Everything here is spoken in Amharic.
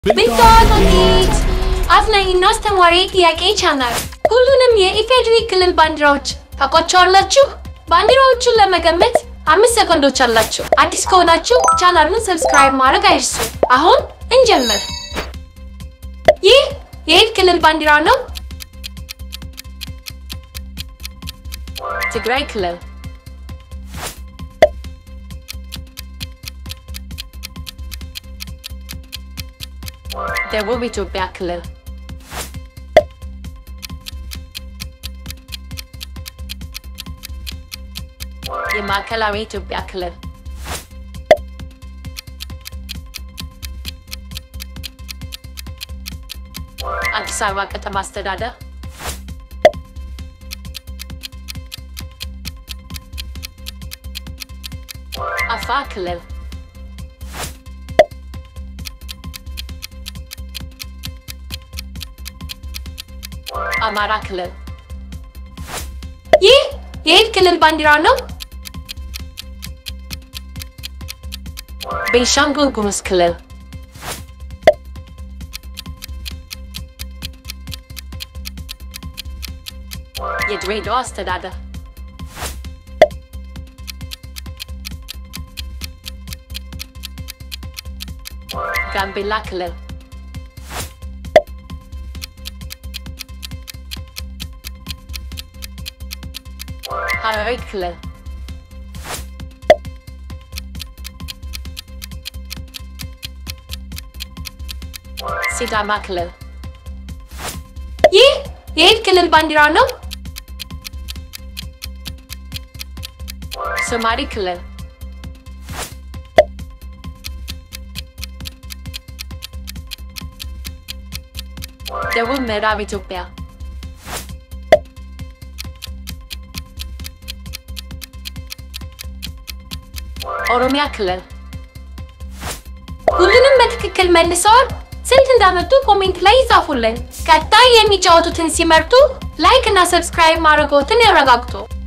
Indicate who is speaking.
Speaker 1: ብታወጡት አዝናኝና አስተማሪ ጥያቄ ቻናል ሁሉንም የኢፌዴሪ ክልል ባንዲራዎች ታውቋቸዋላችሁ? ባንዲራዎቹን ለመገመት አምስት ሰኮንዶች አላችሁ። አዲስ ከሆናችሁ ቻናሉን ሰብስክራይብ ማድረግ አይርሱ። አሁን እንጀምር። ይህ የየት ክልል ባንዲራ ነው? ትግራይ ክልል። ደቡብ ኢትዮጵያ ክልል። የማዕከላዊ ኢትዮጵያ ክልል። አዲስ አበባ ከተማ አስተዳደር። አፋር ክልል። አማራ ክልል። ይህ የየት ክልል ባንዲራ ነው? ቤንሻንጉል ጉሙዝ ክልል። የድሬዳዋ አስተዳደር። ጋምቤላ ክልል። ሐረሪ ክልል። ሲዳማ ክልል። ይህ የየት ክልል ባንዲራ ነው? ሶማሌ ክልል። ደቡብ ምዕራብ ኢትዮጵያ። ኦሮሚያ ክልል። ሁሉንም በትክክል መልሰዋል። ስንት እንዳመጡ ኮሜንት ላይ ይጻፉልን። ቀጣይ የሚጫወቱትን ሲመርጡ ላይክ እና ሰብስክራይብ ማድረግዎትን ያረጋግጡ።